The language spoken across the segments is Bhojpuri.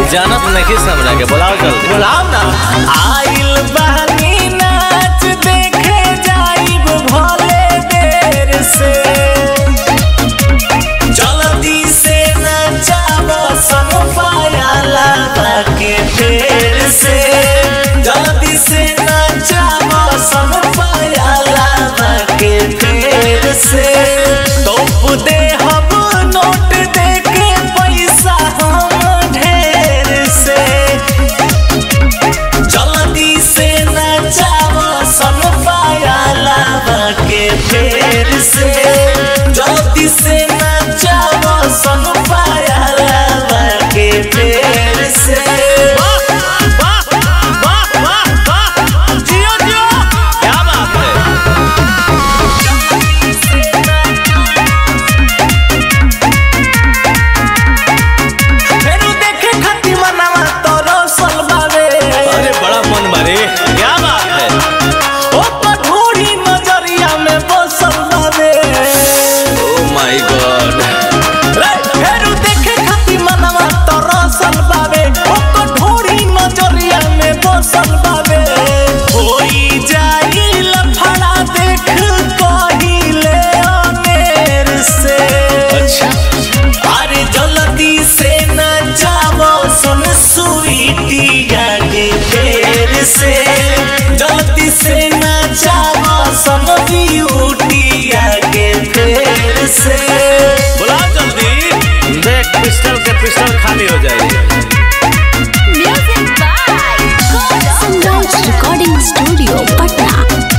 जानत नहीं हमरा के बुलाओ जल्दी बुलाओ ना आइल बहनी नाच देखे जाइब भले देर से जल्दी से नचाब सन पायाला के फेर से जल्दी से नचाब सन पायाला के फेर से तोप दे हम नोट दे के पैसा हम ढेर से जल्दी से नचाव सन पायाला के फेर से जल्दी से नचाव सन पायाला के फेर से जियो जियो क्या बात है फेरू देखे खातिर मनवा तोरो सलबावे अरे बड़ा मन मारे क्या बात है ओ पठोरी नजरिया में बसल बावे ओ माय गॉड रे, फेरू देखे खातिर मनवा तरसल बावे ओ कठोरी नजरिया में बसल बावे होई जाई लफड़ा देख कहिले अनेर से अच्छा अरे जल्दी से न जाओ सुन सुईटिया के फेर से जल्दी से न जाओ सुन ब्यूटिया के फेर से बुलाओ जल्दी देख पिस्टल के पिस्टल खाली हो जाएगी Music by Sunrise Recording Studio, Patna.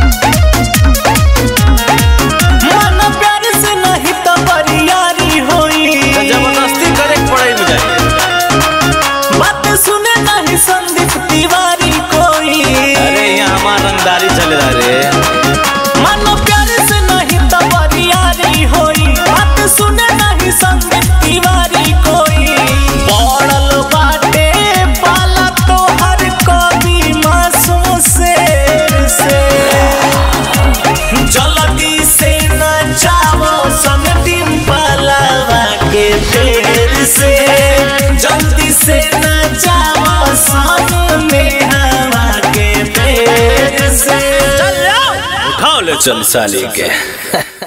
मन प्यार से नहीं तो बरियारी होई जबरदस्ती करे के पड़े मुझे बात सुने नहीं संदीप तिवारी कोई अरे यहाँ हमारा रंगदारी चले रे मन प्यार से नहीं तो बरियारी होई बात सुने नहीं संदीप तिवारी कोई पड़ल बाटे पाला तो हर कवि मासूम शेर से जल्दी से न जाओ सन डिम्पलवा के फेर से जल्दी से न जाओ सन नेहवा के फेर से उठाओ ले चल साली के